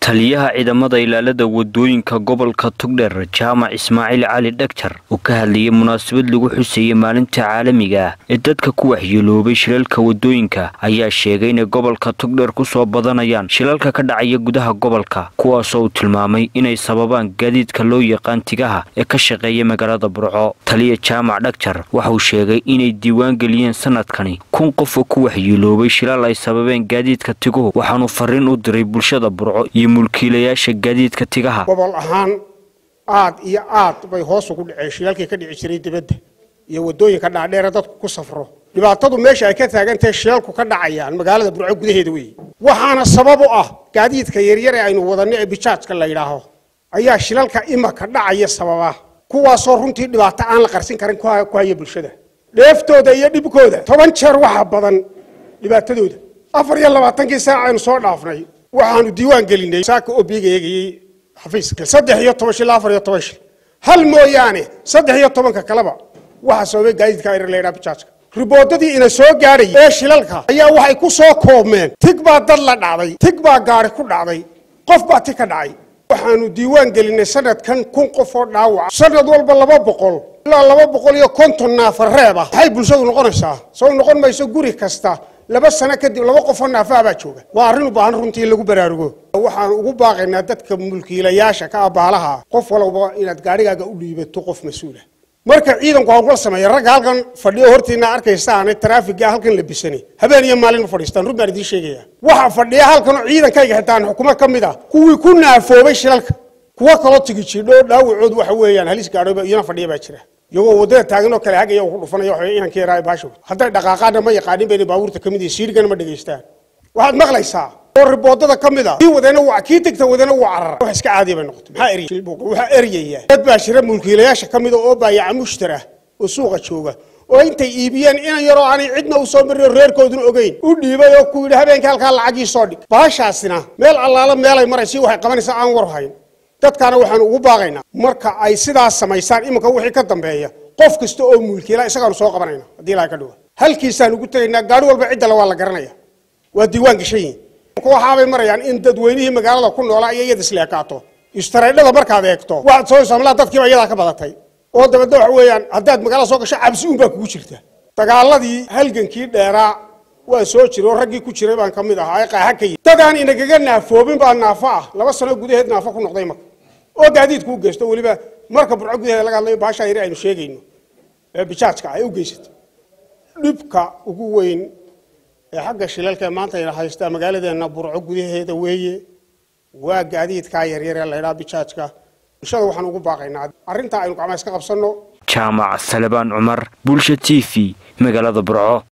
taliyaha ciidamada ilaalada wadooyinka gobolka togdheer jaamac ismaaciil cali dhagjar oo ka hadlayay munaasabad lagu xuseeyey maalinta caalamiga ah ee dadka ku waxyeeloobay shilalka wadooyinka ayaa sheegay inay gobolka togdheer kusoo badanayaan shilalka ka dhacaya gudaha gobolka kuwaasoo uu tilmaamay inay sababaan gaadiidka loo yaqaan tigaha ee ka shaqeeya magaalada burco taliya jaamac dhagjar waxauu sheegay inay diiwaan geliyeen sanadkani kun qof oo ku waxyeeloobay shilal ay sababeen gaadiidka tiguhu waxaanuu fariin u diray bulshada burco iyo mulkiilayaasha gaadiidka tigaha gobol ahaan aad iyo aad bay hoos ugu dhaceen shilaalkii ka dhici jiray dibadda iyo wadooyinka dhaadheere dadku ku safro dhibaatadu meesha ay ka taagantahay shilalku ka dhacayaan magaalada burco gudaheeda weeye waxaana sabab u ah gaadiidka yaryar ee aynu wadanno ee bijaajka la yidhaaho ayaa shilalka imaka dhacaya sababa kuwaasoo runtii dhibaato aan la qarsin karin ku haya bulshada dheeftooda iyo dhibkooda toban jeer waxaa badan dhibaatadooda afar iyo labaatankii saac aynu soo dhaafnay waxaanu diiwaan gelinay saaka oo biiga eegayey xafiiska saddex iyo toban shil afar iyo toban shil hal mooyaane saddex iyo tobanka kaleba waxaa sababay gaadiidka ayr la yidhaha bijaajka riboodadii ina soo gaadhayay ee shilalka ayaa waxay ku soo koobmeen tig baa dad la dhacday tig baa gaari ku dhacday qof baa tig ka dhacay waxaanu diiwaan gelinay sanadkan kun qof oo dhaawaca sanad walba laba boqol ilaa laba boqol iyo konton naafar reeb ah maxay bulshadu noqonaysaa soo noqon mayso guri kasta laba sano kadib laba qofoo naafaha baa jooga waa arrin u baahan runtii in lagu baraarugo waxaan ugu baaqaynaa dadka mulkiilayaasha ka abaalaha qof walba inaad gaarigaaga u dhiibato qof mas-uula marka ciidanku hawlgal sameeya ragga halkan fadhiyo hortiina arkaysaane taraafiga halkan la bisanay habeen iyo maalin ma fadhiistaan run baan idiin sheegaya waxa fadhiya halkanoo ciidankayga xitaan xukumo ka mid ah kuwii ku naafoobay shilalka kuwo kaloo tigi jidho dhaawacood waxa weeyaan halis gaadho iyana fadhiya baa jira iyagoo waddada taaganoo kale hagaya ku dhufanaya waxa inankii yaraa baasho hadday dhaqaaqaana ma yaqaanin bayna baabuurta ka mid yihin siirigana ma dhegaystaan waxaad maqlaysaa oo riboodada ka mid a kii wadeena waa kii tegta wadeena waa carara wax iska caadiya bay noqotay maxaa eriyay waxaa eriyaya dad baa jira mulkiilayaasha ka mid a oo baayaca mushtara oo suuqa jooga oo intay iibiyeen inan yaroo aanay cidna u soo marin reerkooduna ogeyn u dhiibay oo ku yidhi habeenkii halkaa lacagii soo dhig baashaasina meel allaala meelay maraysi waxay qabanaysaa aan war hayn dadkaana waxaanu ugu baaqaynaa marka ay sidaas samaysaan iminka wixii ka dambeeya qof kasta oo mulkiila isagaanu soo qabanayna haddii ilaha ka dhigo halkiisaan ugu tegaynaa gaari walba ciddale waa la garanaya waa diiwaan gashan yihin waxaabay marayaan in dadweynihii magaalada ku noolaa iyo iyada isleekaato istareedhada markaad eegto waxaad soo samlaa dadkiiba iyadaa ka badatay oo dabeedna waxa weeyaan haddaad magaalada soo gasho cabsi un baa kugu jirta dagaaladii halgankii dheeraa waa soo jira oo raggii ku jiray baan ka mid ahaa ee qaaxa ka yihi dadaan inagaga naafoobin baa naafo ah laba sano gudaheed naafo ku noqday marka oo gaadiidku u geysto weliba marka burco gudaheeda laga hadlayo baashaa yari aynu sheegayno ee bijaajka ay u geysatay dhibka ugu weyn ee xagga shilalka maanta ayna haystaa magaaladeena burco gudaheeda weeye waa gaadiidkaa yaryar ee laydhaa bijaajka bulshada waxaan ugu baaqaynaa arrintaa aynu gacmaa iska qabsanno jaamac salebaan cumar bulsha t v magaalada burco